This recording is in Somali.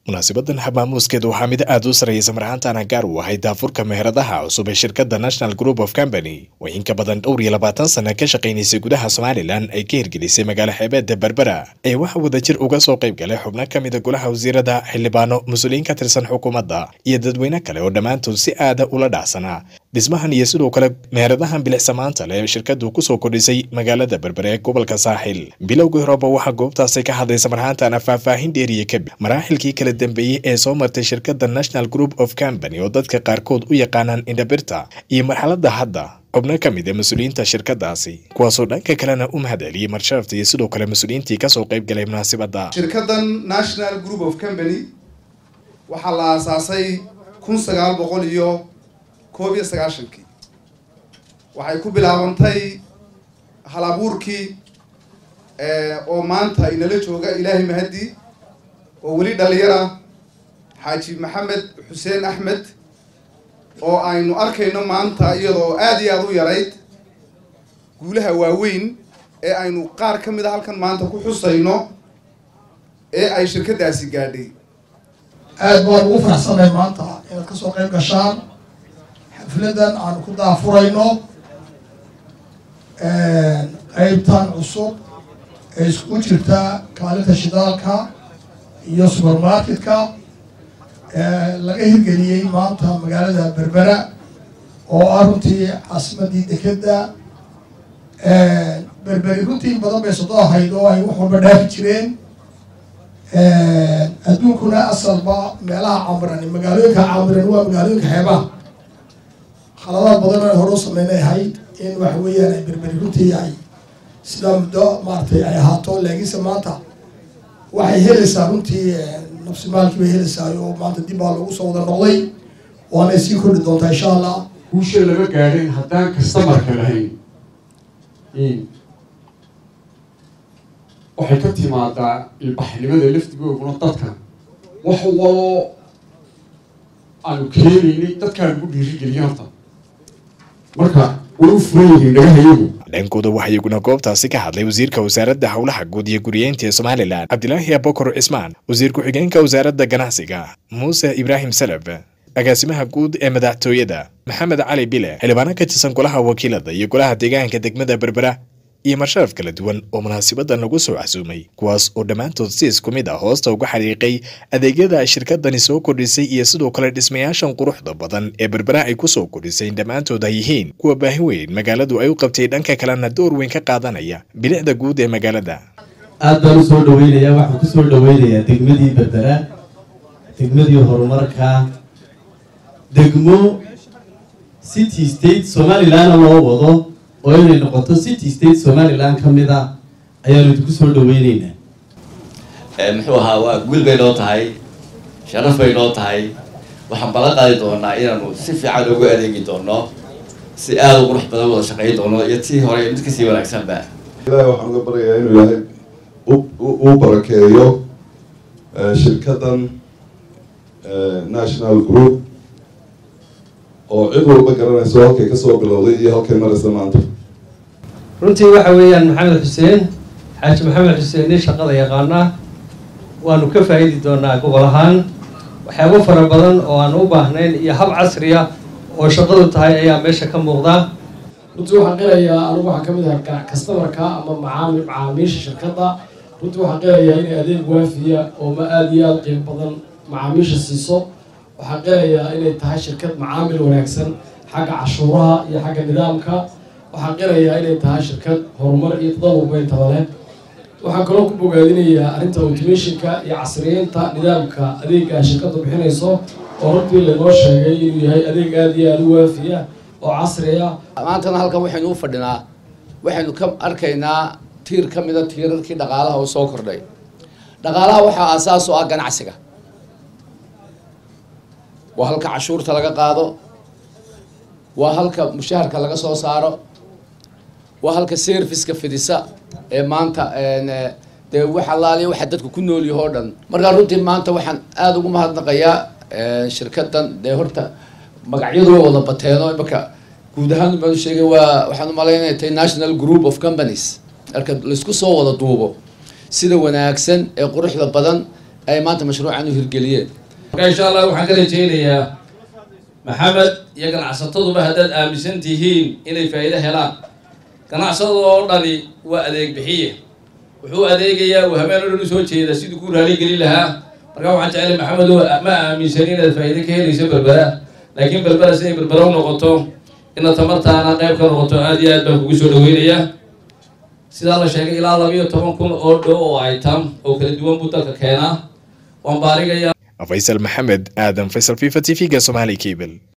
munaasibadan habmaamuuskeed waxaa mid aad u sarreeyay marhaantana gaar u ahay daafurka meheradaha cusub ee shirkadda national group of company oo in ka badan dhowr iyo labaatan sana ka shaqaynaysay gudaha somalilan ay ka hirgelisay magaalo xeebeedda berbera ee waxa wadajir uga soo qayb galay xubno ka mida golaha wasiirada xildhibaano mas-uuliyiin ka tirsan xukuumadda iyo dadweyne kale oo dhammaantood si aada ula dhacsanaa dhismahan iyo sidoo kale meheradahan bilicsamaanta leh ee shirkadu kusoo kordhisay magaalada berbere ee gobolka saaxil bilowgii horeba waxaa goobtaasi ka hadlaysa marhaantana faahfaahin dheeriya kadib maraaxilkii kala dambeeyey ee soo martay shirkadda national group of company oo dadka qaarkood u yaqaanaan indhabirta iyo marxaladda hadda xubno ka mid a mas-uuliyiinta shirkadaasi kuwaasoo dhanka kalena u mahad celiyey marsharafta iyo sidoo kale mas-uuliyiintii kasoo qayb galay munaasibadda shirkaddan national group of company waxaa la aasaasay kun sagaal boqol iyo koob iyo sagaashankii waxay ku bilaabantay hal abuurkii oo maanta inala jooga ilaahay mahadi oo weli dhalinyara xaaji maxamed xuseen axmed oo aynu arkayno maanta iyadoo aada iyo aada u yarayd guulaha waaweyn ee aynu qaar ka mid a halkan maanta ku xusayno ee ay shirkaddaasi gaadhay aada baan ugu faraxsanay maanta inaad ka soo qayb gashaan xafladan aanu ku daafurayno qeybtan cusub ee iskugu jirta kaalinta shidaalka iyo supermarketka laga hirgeliyey maanta magaalada berbera oo ah runtii caasimadii dekedda berberi runtii in badan bay sodo ahayd oo ay wax walba dhaafi jireen adduunkuna asalba meelaha camiran magaalooyinka camiran waa magaalooyinka xeebaha khaladaad badan aan hore u sameynay ahayd in waxa weeyaan ay berberi runtii ay sidaa muddo maaragtay ay ahaato laakiinse maanta waxay helaysaa runtii nafsimaalkii bay helaysaa oo maanta dib baa lagu soo wada noqday waanay sii kordhi doontaa insha allah guusha lama gaadhin haddaan kastamarka lahayn waxay ka timaadaa ilbaxnimada laftigooguna dadka wax waloo aanu keenaynay dadkaan ugu dhiirigeliya horta marka way u furan yihiin dhagahayagu dhankooda waxaa iyaguna goobtaasi ka hadlay wasiirka wasaaradda howlaha guud iyo guriyeynta ee somalilan cabdilaahi abokor cismaan wasiir ku-xigeenka wasaaradda ganacsiga muuse ibraahim salaf agaasimaha guud ee madaxtooyada maxamed cali bile xildhibaano ka tirsan golaha wakiilada iyo golaha deegaanka degmada berbera iyo marsharaf kala duwan oo munaasibadan lagu soo casuumay kuwaas oo dhammaantood si isku mid ah hoosta uga xariiqay adeegyada ay shirkadani soo kordhisay iyo sidoo kale dhismayaashan quruxda badan ee berbera ay kusoo kordhisay dhammaantood ay yihiin kuwa baahi weyn magaaladu ay u qabtay dhanka kalena door weyn ka qaadanaya bilicda guud ee magaalada aad baan usoo dhaweynayaa waxaan kusoo dhaweynayaa degmadii berbera degmadii horumarka degmo city state somalilanna loo wado oo inay noqoto city state somalilan ka mid a ayaanu idinku soo dhaweyneynaa muxuu ahaa waa guul bay noo tahay sharaf bay noo tahay waxaan ballan qaadi doonaa inaanu si fiican ugu adeegi doono si aada u qurux badan wada shaqeyn doono iyo tii hore mid kasii wanaagsanba ilaahay waxaan uga baryayaa inuu ilaahay u barakeeyo shirkaddan national group oo cid walba garanayso halkay kasoo bilowday iyo halkay maraysa maanta runtii waxa weeyaan maxamed xuseen xaaji maxamed xuseen nin shaqada yaqaana waanu ka faa'iidi doonaa gobol ahaan waxyaabo fara badan oo aan u baahnayn iyo hab casriya oo shaqadu tahay ayaa meesha ka muuqda runtii waxaan qirayaa anigu waxaan kamid ahay customarka ama macaamil macaamiisha shirkadda runtii waxaan qirayaa inay adeeg waafiya oo ma aada iyo aada qiimo badan macaamiisha siiso waxaan qirayaa inay tahay shirkad macaamil wanaagsan xagga cashuuraha iyo xagga nidaamka waxaan qirayaa inay tahay shirkad horumar iyo tadawurba intaba leh waxaan kaloo ku bogaadinayaa arrinta automationka iyo casriyeynta nidaamka adeega shirkaddu bixinayso oo runtii laynoo sheegay inuu yahay adeeg aada iyo aada u waafiya oo casriya maantana halkan waxaynu u fadhinaa waxaynu ka arkaynaa tiir ka mida tiirarkii dhaqaalaha oo soo kordhay dhaqaalaha waxaa aasaas u ah ganacsiga waa halka cashuurta laga qaado waa halka mushaharka laga soo saaro waa halka serviceka fidisa ee maanta dee wax allaaliya waxa dadku ku nool yaho o dhan markaa runtii maanta waxaan aada ugu mahadnaqayaa shirkaddan dee horta magacyadu way wada bateeno imaka guud ahaan baan sheegay waa waxaan umalaynaya tay national group of companies marka laisku soo wada duubo sida wanaagsan ee quruxda badan ay maanta mashruucan u hirgeliyeen marka insha allah waxaan ka rajaynayaa maxamed iyo ganacsataduba haddaad aaminsan tihiin inay faa'iido helaan ganacsada oo dhani waa adeeg bixiye wuxuu adeegayaa uu habeen o dhan usoo jeeda siduu ku raaligelin lahaa marka waxaan jeclay maxamed oo ma aaminsan inaad faa'iido ka helayso berbera laakiin berbera siday berbera u noqoto inaad tamartaana qayb ka noqoto aada iyo aad baan kugu soo dhaweynayaa sidaa la sheegay ilaa labayo toban kun oo dhow oo item oo kala duwan buu dalka keenaa waan baarigayaa faysal maxamed aadan faysal fifa t v-ga somali cable